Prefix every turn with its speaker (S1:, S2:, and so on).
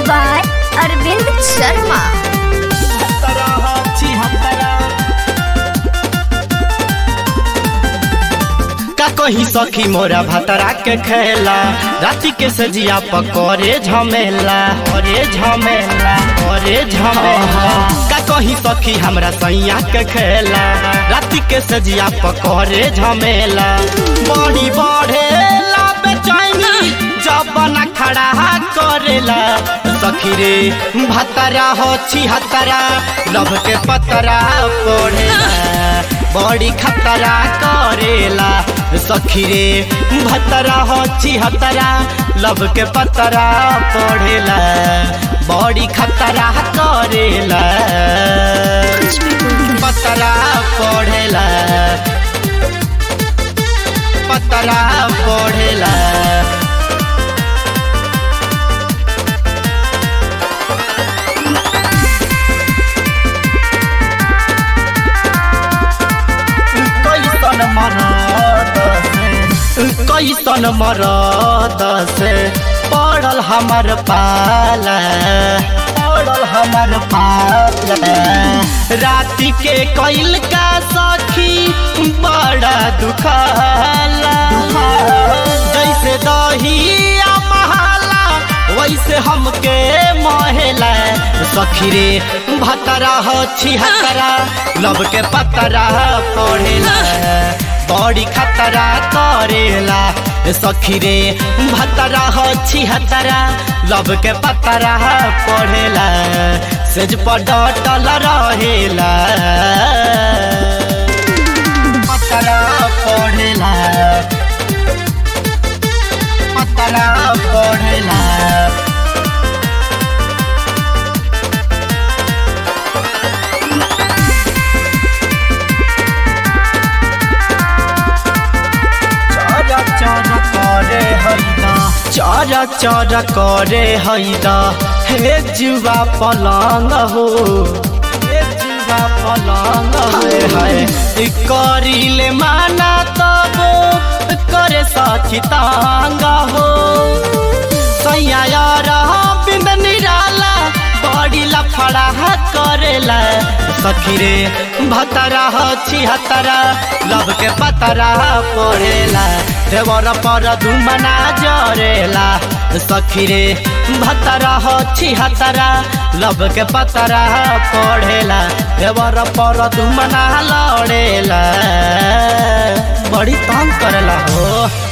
S1: by Arvind Sharma.
S2: का कही सखी मोरा भतरा के खेला राति के सजिया पकड़े झमेला अरे झमेला अरे झमेला का कही सखी हमरा सैया के खेला राति के सजिया पकड़े झमेला बड़ी बढ़ेला बेचैनी जब बना खड़ा करेला सखी रे भतरा हो छिहतरा लभ के पतरा पड़ेला बड़ी खतरा करेला सखी रे भतरा हो छिहतरा लब के पतरा पढ़ेला बड़ी खतरा करेला पतरा पढ़ेला पतरा पढ़ेला कैसन मरद से कैसन मरद से पड़ल हमर पाला पड़ल हमर पाला राति के कैल का सखी बड़ा दुखाला जैसे दहिया महाला वैसे हमके महेला सखी रे भतरा हो छिहतरा लब के पतरा पढ़ेला बड़ी खतरा करेला सखी रे भतरा हो छिहतरा लब के पतरा पढ़ेला सेज पर डटल रहेला पतरा पढ़ेला पतरा पढ़ेला चरा चरा करे हैदा चरा चरा करे हैदा हे जुवा पलंग हो हे जुवा पलंग हाय हाय करिले माना तब करे साथी तांग हो सैया यार बिंद निराला बड़ी लफड़ा करेला सखी रे भतरा हो छिहतरा लब के पतरा पड़ेला देवर पर दुमना जरेला सखी रे भतरा हो छिहतरा लब के पतरा पड़ेला देवर पर दुमना लड़ेला बड़ी तंग करेला हो